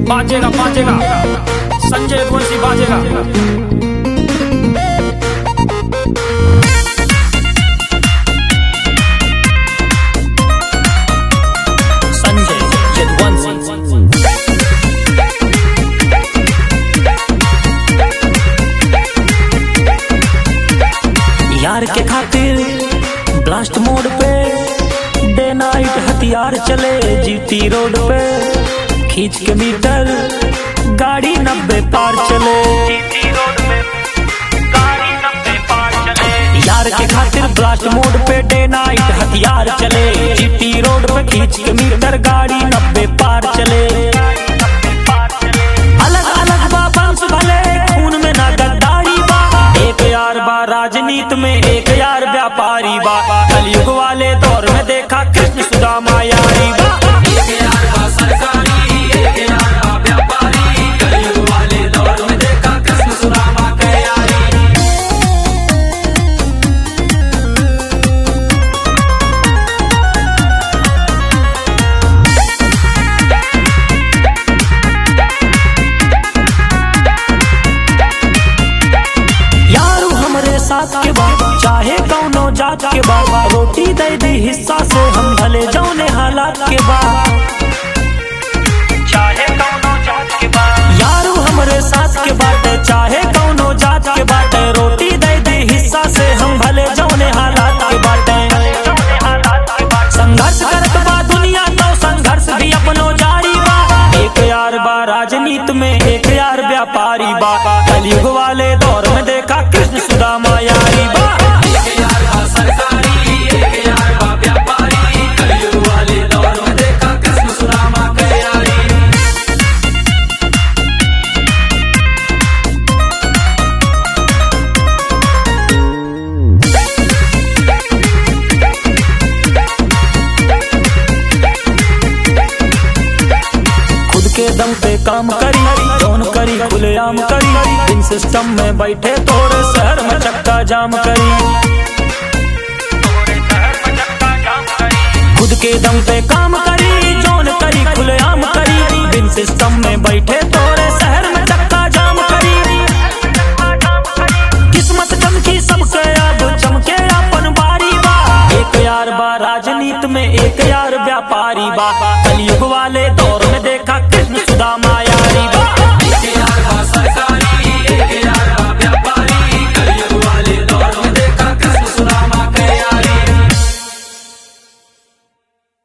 बाजेगा बाजेगा संजय वंशी बाजेगा संजय यदुवंशी यार के खातिर ब्लास्ट मोड पे डे नाइट हथियार चले जीटी रोड पे खींच के मीटर गाड़ी नब्बे पार चले यार के खातिर ब्लास्ट मोड पे डे नाइट हथियार चले जीटी रोड पे खींच के मीटर गाड़ी नब्बे पार चले अलग अलग बा वंश भले खून में ना गद्दारी बा एक यार बा राजनीति में एक यार व्यापारी बा कलयुग वाले दौर में देखा कृष्ण सुदामा यारी बा एक यार बा सरकारी एक यार बा व्यापारी कलयुग वाले दौर में देखा कृष्ण सुदामा के यारी यारू हमरे साथ के बाद चाहे कौनो जात के बाद रोटी दे दी हिस्सा से हम भले जौने हालात के बाद चाहे कौनो जात के बाद यारू हमरे साथ के बाटे चाहे कौनो जात के बाटे रोटी दे दी हिस्सा से हम भले जौने हालात के बाटे संघर्ष करत बा दुनिया तो संघर्ष भी अपनो जारी बा एक यार बा राजनीति में एक यार व्यापारी बा कलयुग वाले दौर में देखा कृष्ण सुदामा यारी बा एक यार बा सरकारी एक यार बा व्यापारी कलयुग वाले दौर में देखा कृष्ण सुदामा के यारी खुद के दम पे काम करी कौन करी खुलेआम करी इन सिस्टम में बैठे तोरे शहर में चक्का जाम करी खुद के दम पे काम करी जौन करी खुलेआम करी बिन सिस्टम में बैठे तोरे शहर में चक्का जाम करी किस्मत चमकी सबके अब चमके अपन बारी बा एक यार बा राजनीति में एक यार व्यापारी बा कलयुग वाले